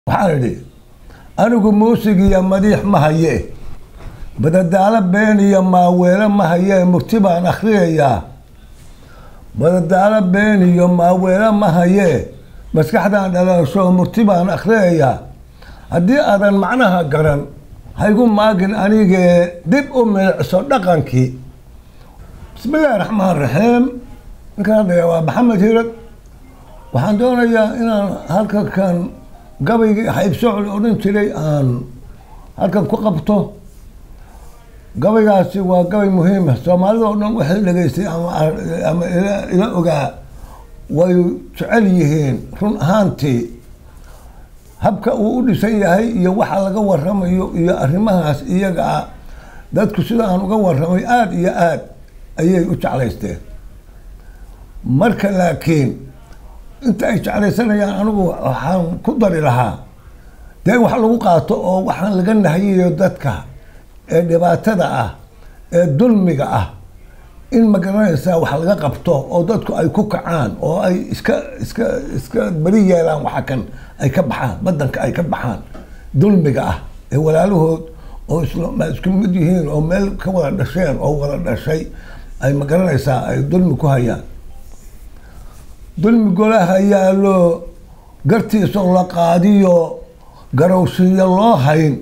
waxaan idhi anigu muusig iyo madiix ma haye badadaalo been iyo maaweelo ma haye murti baan akhriyayaa badadaalo been iyo maaweelo ma haye maskaxdaan dhalaasho murti baan akhriyayaa haddii aadan macnaha garan haygu maagin anigee dib u milicso dhaqankii bismi illaahi raxmaan raxiim ninkaan hadlaya waa maxamed hirad waxaan doonayaa inaan halka kan gabaygii haybsocol odhan jiray aan halkan ku qabto gabaygaasi waa gabay muhiima soomaalida oo dhan waxay dhegaystay ama ila ogaa way jecel yihiin run ahaantii habka uu u dhisan yahay iyo waxa laga waramayo iyo arrimahaas iyaga ah dadku sida aan uga waramay aada iyo aada ayay u jeclaysteen marka laakiin inta ay jeclaysanayaan anigu waxaan ku dari lahaa dee wax lagu qaato oo waxaan laga nahayayo dadka ee dhibaatada ah ee dulmiga ah in magaranaysaa wax laga qabto oo dadku ay ku kacaan oo ay iska iska iska beri yeelaan waxa kan ay ka baxaan badanka ay ka baxaan dulmiga ah ee walaalahood oo isma isku mid yihiin oo meel ka wada dhasheen oo wada dhashay ay magaranaysaa ay dulmi ku hayaan dulmi golaha yaallo gartiisoo la qaadiyo garowshiyo loo hayn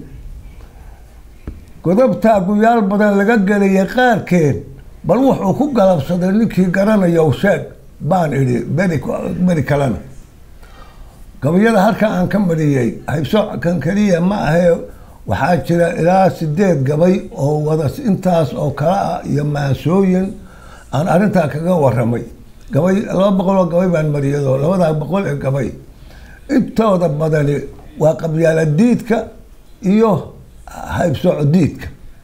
godobtaa guyaal badan laga gelaya qaarkeed bal wuxuu ku galabsaday ninkii garanaya u sheeg baan idhi beri beri kalena gabayada halkan aan ka mariyey haybsoocan keliya ma ahee waxaa jira ilaa sideed gabay oo wada intaas oo kale ah iyo maasooyin aan arrintaa kaga waramay gabay laba boqol oo gabay baan mariyado labadaa boqol ee gabay intooda badani waa qabyaala diidka iyo haybsooco diidka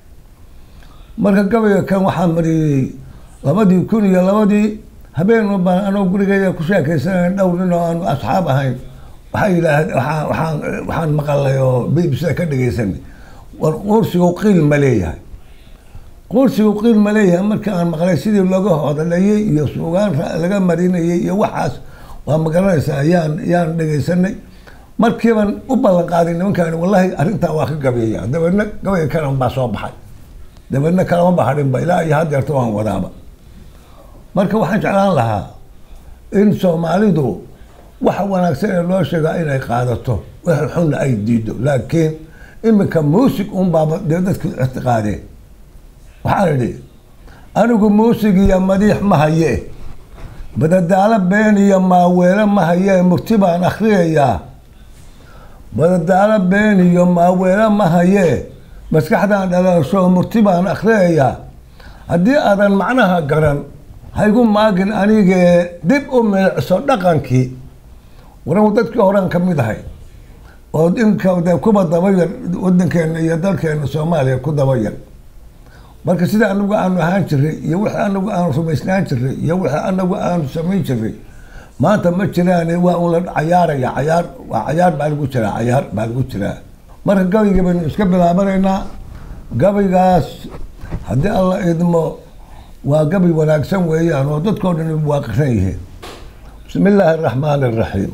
marka gabayga kan waxaa mariyey labadii kun iyo labadii habeen baan anoo gurigeyda ku sheekaysanay dhowr nin oo aanu asxaab ahayn waxaa yidhaah waaa waaan waxaan maqalay oo b b c ka dhegaysanay war quursigu qiil ma leeyahay quursigu qiil ma leeyahay markii aan maqlay sidii looga hodalayey iyo suugaan laga marinayey iyo waxaas waa magaranaysaa yaan yaan dhegaysanay markiiban u ballan qaaday nimankaani wallahi arrintaa waa ka gabeeya dabeedna gabayga kalan baa soo baxay dabeedna kalama bahadhinba ilaa iyo hadeerta waan wadaaba marka waxaan jeclaan lahaa in soomaalidu waxa wanaagsan ee loo sheegaa inay qaadato wax xunna ay diido laakiin iminka muusig un baaba dee dadku ictiqaadeen waxaan idhi anigu muusig iyo madiix ma haye badadaalo been iyo maaweelo ma haye murti baan akhriyayaa badadaalo been iyo maaweelo ma haye maskaxdaan dhalaasho murti baan akhriyayaa haddii aadan macnaha garan haygu maagin anigee dib u milicso dhaqankii waran dadkii horean ka mid ahay oo imka de kuba dabayar wadankeena iyo dalkeena soomaaliya ku dabayar marka sida anagu aanu ahaan jiray iyo wixii anagu aanu rumaysnaan jiray iyo wixii anagu aanu samayn jiray maanta ma jiraan waa un la cayaaraya cayaar waa cayaar baa lagu jiraa cayaar baa lagu jiraa marka gabayga baynu iska bilaabanaynaa gabaygaas haddii alla idmo waa gabay wanaagsan weeyaan oo dadkao dhan waaqiran yihiin bismi illaahi araxmaan araxiim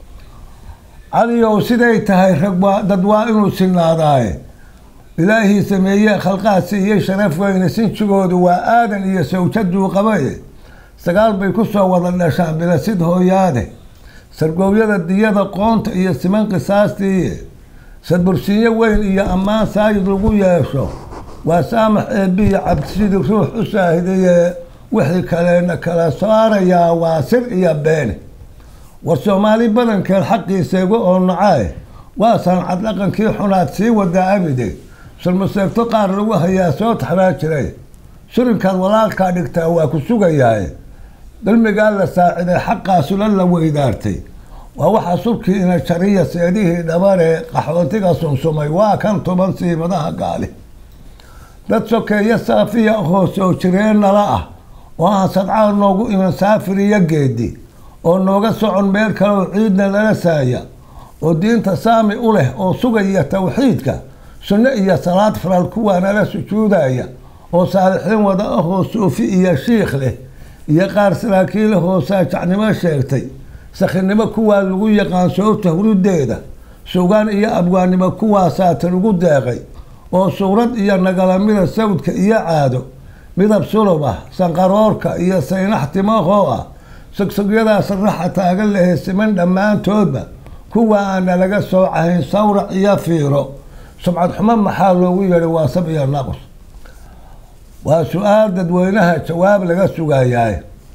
caliyow siday tahay rag waa dad waa inuu sinaadaaye ilaahii sameeye khalqaad siiyey sharaf weyne sinjigoodu waa aadan iyo sawjaduu qabaye sagaal bay ku soo wada dhashaan bilasid hooyaade sargoowyada diyada qoonta iyo siman qisaastiiye sadbursiinyo weyn iyo ammaan saayid lagu yeesho waa saamax eebbiya cabdisidii ruux u saahidaye wixii kaleena kala saarayaa waa sir iyo beene war soomaali badankeed xaqiisaygu oo nacaae waa sancad dhaqankii xunaad sii wadaa abide sulmaseegto qaar lagu hayaa soo taxraa jiray surinkaad walaalkaa dhigtaa waa ku sugayaaye dulmigaa la saaciday xaqaasula la weydaartay waa waxaa subkii ina jariya seedihii dhabaree qaxootiga sunsumay waa kan tuban siibadaha gaali dad sokeeyo saafiya ahoo soo jireen nala ah oo aan sadcaal noogu iman saafir iyo geedi oo nooga socon meel kaleo ciidna lala saaya oo diinta saami u leh oo sugaya tawxiidka sunno iyo salaad faral kuwaa nala sujuudaya oo saalixiin wada ahoo suufi iyo shiikh leh iyo qaar saraakiilahoo saajacnimo sheegtay sakhinimo kuwaa lagu yaqaan soobta hurudeeda sugaan iyo abwaannimo kuwaasaatan ugu deeqay oo suurad iyo nagalamida sawdka iyo caado midab sulub ah sanqaroorka iyo saynax timahoo ah sogsogyadaas raxa taagan lahe siman dhammaantoodba kuwa aana laga soocahayn sawrac iyo fiiro sumcad xumo maxaa loogu yeedhay waa sab iyo naqus waa su-aal dadweynaha jawaab laga sugayaay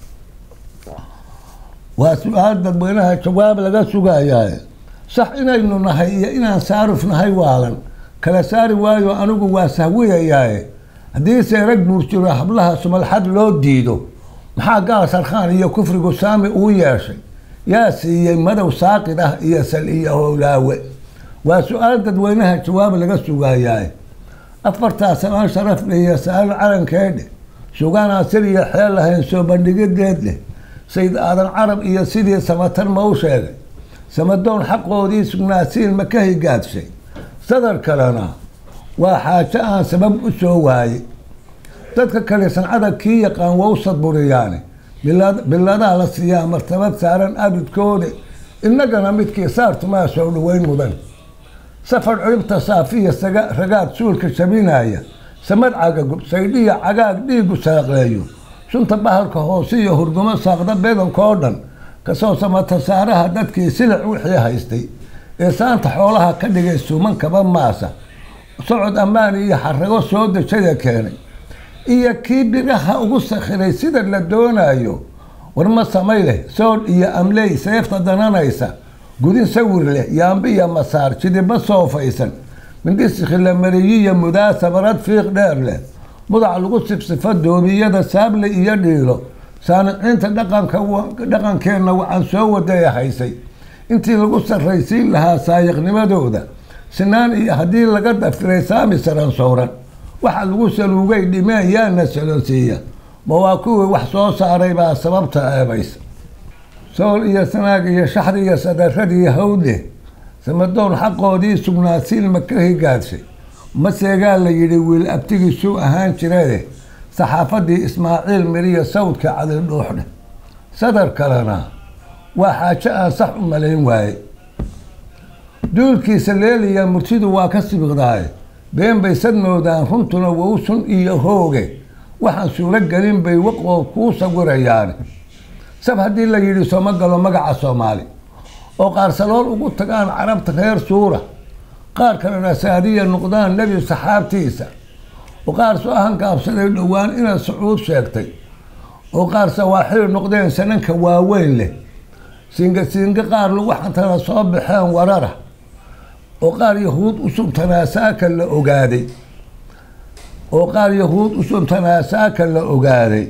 waa su-aal dadweynaha jawaab laga sugayaay sax inaynu nahay iyo inaan saarif nahay waalan kala saari waayo anigu waa sahwiyayaaye haddiise rag buurjiro hablaha sumalxad loo diido maxaa gaal sarkhaan iyo kufrigu saami uu yeeshay yaa siiyey madow saaqid ah iyo sal iyo howlaawe waa su-aal dadweynaha jawaab laga sugayaay afartaa samaan sharaf leh iyo sa-aal calankeedhe sugaan aan sir iyo xeel lahayn soo bandhigideed leh sayd aadan carab iyo sidii samatar ma u sheegay samadoon xaqoodii sugnaasiin ma ka higaadshay sadar kalena waa xaajo aan sabab u soo waayey dadka kale sancada kii yaqaan waa u sadburiyaane biladaa la siiyaa martabad saaran abidkooda innagana midkii saartumaa soo dhaweyn mudan safar ciribta saafiya saga ragaad suulka shabinaya samad cagagub saydhiya cagaag dhiigu saaqleeyo sunta bahalka hoose iyo hurgumo saaqda bedankoo dhan kasoo samata saaraha dadkii silic wixii haystay ee saanta xoolaha ka dhigay suumankaba maasa socod ammaan iyo xarago soo dejaya keenay iyo kii biraha ugu sakhiray sida la doonayo warma samay leh soodh iyo amley seefta dananaysa gudin sawir leh yaambiya masaar jidiba soofaysan mindhisikhi la mariyiyo mudaasabarad fiiq dheer leh mudac lagu sifsifo doobiyada saable iyo dhiilo saaniciinta dhaqanka dhaqankeenna waxaan soo wadaya haysay intii lagu sarraysiin lahaa saayiqnimadooda sinaan iyo haddii laga dafiray saami saran sowran waxa lagu saluugay dhimeen yaana salonsiiya ma waa kuwii wax soo saaray baa sababta eebaysa sool iyo sanaag iyo shaxri iyo sadaradii hawdleh samadoon xaqoodii sugnaasiin ma ka higaadshay maseegaa la yidhi wiil abtigiisuu ahaan jiree saxaafadii ismaaciil miriya sawdka cadildhuuxdhe sadar kalena waa xaajo aan sax u malayn waaye duulkiisa leeliya murtidu waa ka sibiqdaay been bay sadmoodaan runtuna wowsun iyo hooge waxaan suuro gelin bay waqood kuu sawirayaan sab haddii la yidhi sooma galo magaca soomaali oo qaarsalool ugu tagaan carabta reer suura qaar kalena saadiya noqdaan nebi saxaabtiisa oo qaar soo hankaabsaday dhowaan inaad sacuud sheegtay oo qaar sawaaxil noqdeen sananka waaweyn leh siinga siinga qaar lagu xantana soo baxeen warara oo qaar yahuud usuntanaa saaka la ogaaday oo qaar yahuud usuntanaa saaka la ogaaday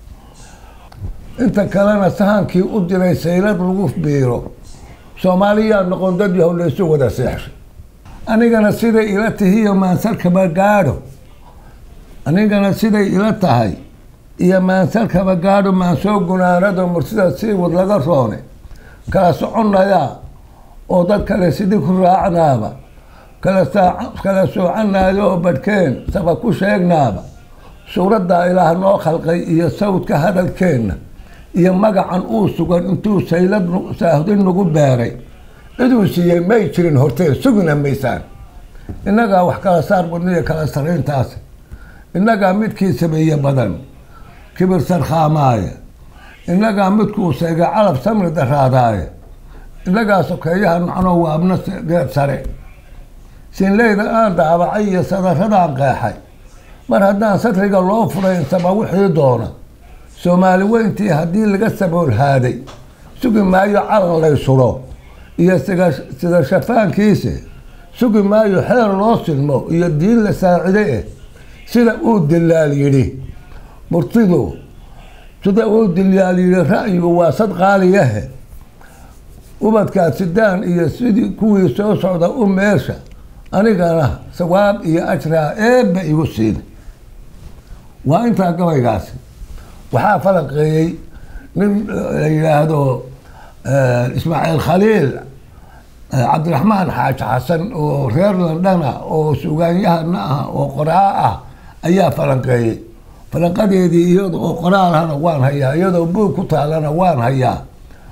inta kalena sahankii u diray saylad lagu biiro soomaaliyaa noqon dad yahow laysu wada seexshay anigana siday ila tihiyo maansarkaba gaadho anigana siday ila tahay iyo maansarkaba gaadho maansoo gunaanado murtida sii wad laga roone kala soconayaa oo dad kale sidii ku raacnaaba kala kala soocanayo oo badhkeen saba ku sheegnaaba suuraddaa ilaah noo khalqay iyo sawdka hadalkeenna iyo magacan uu sugan intuu saylad saahudin nagu beeray ciduu siiyey may jirin hortee sugina maysaan innagaa wax kala saar badniyo kala sarayntaas innagaa midkii sameeye badan kibir sarkhaamaaye innagaa midkuu seega calab samri daraadaaye innagaa sokeeyaha nacno waabna geed sare siinleyda aan daabacay iyo sadaradaan qeexay mar haddaan satriga loo furaysaba wixii doona soomaali weyntii haddii laga saboolhaaday sugi maayo calan lay suro iyo sida shafaankiise sugi maayo xeer loo silmo iyo diin la saacide eh sida uu dilaal yidhi murtidu sida uu dilaal yidhi ra'yigu waa sad qaaliyahe ubadkaa sidaan iyo sidii kuwii soo socda u meesha anigana sawaab iyo ajraa eebba igu siin waa intaa gabaygaasi waxaa falanqeeyey nin la yidhaahdo ismaaciil khaliil cabdiraxmaan xaaji xasan oo reer londana oo sugaanyahana ah oo qoraa ah ayaa falanqeeyey falanqadeedii iyada oo qoraalhana waan hayaa iyadoo buug ku taalana waan hayaa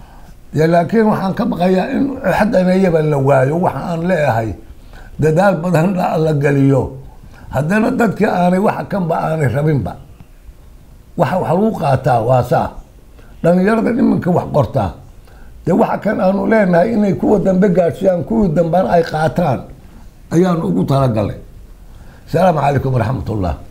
dee laakiin waxaan ka baqayaa in xaddanayaba la waayo waxa aan leeyahay dadaal badan la geliyo haddana dadkii aanay waxa kanba aanay rabinba waxa wax lagu qaataa waa saa dhalinyarada iminka wax qortaa dee waxa kan aanu leenahay inay kuwa dambe gaadhsiyaan kuwii dambena ay qaataan ayaanu ugu talagalay asalaamu calaykum waraxmat ullah